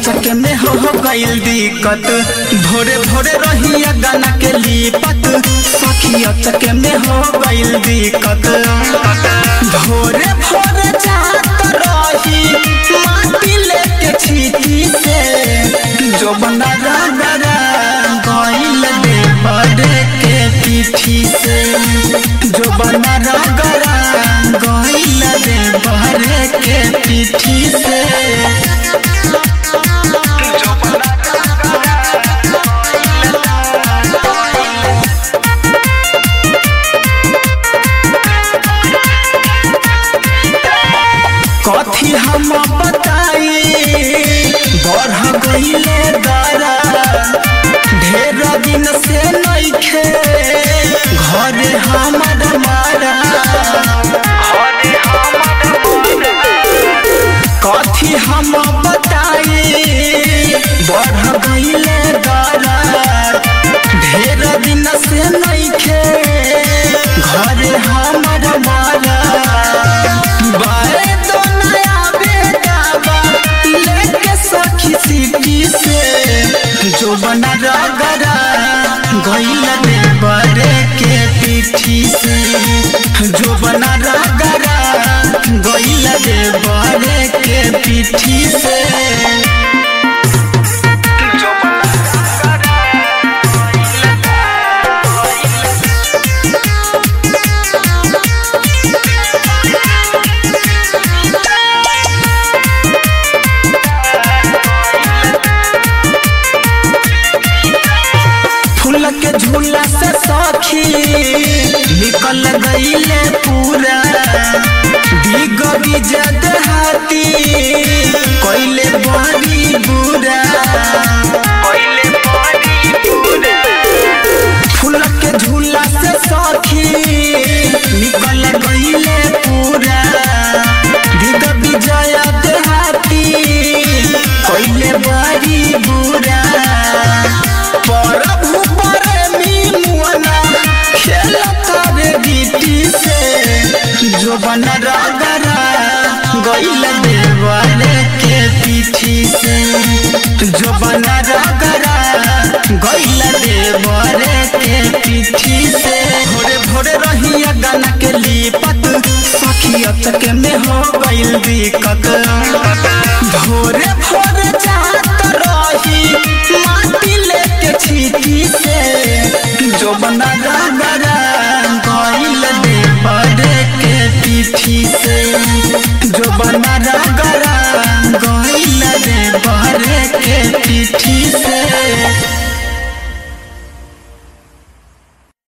अचक में हो हो गइल दिक्कत भोरे भोरे रहिया गाना के लिपत सखी अचक में हो गइल दिक्कत भोरे भोरे जात रही माटी लेके छीटी से जो बना रगरा गइल दे बड़े के पीठी से जो बना रगरा गइल दे बड़े के पीठी से कथी हम बताई बढ़ गईले दरा ढेर दिन से नइखे घरे हमर मारा कथी हम बताई बढ़ गईले दरा ढेर दिन से नइखे घरे हमर मारा बाए तो नया बेटावा लेके सखी सिटी से जो बना रगरा गइल दे बड़े के पीठी से जो बना रगरा गइल दे बड़े के पीठी से फूल के झूला से सखी निकल गईले पूरा दिग बिजद हाथी कोइले बड़ी बुरा फूल के झूला से सखी निकल गईले पूरा दिग विजय देहाती कोइले बड़ी बुरा प्रभु प्रेमी मुअना खेलत रे गीती से जो बन रगरा गइल देवाले के पीठी से जो बन रगरा गइल देवाले के पीठी से भोरे भोरे रहिया गाना के लिपत सखी अचक में हो गइल दिक्कत भोरे भोरे जात रही माटी लेके छीटी से जो बना रगरा गइल दे बड़े के पीठी से जो बना रगरा गइल दे बड़े के पीठी से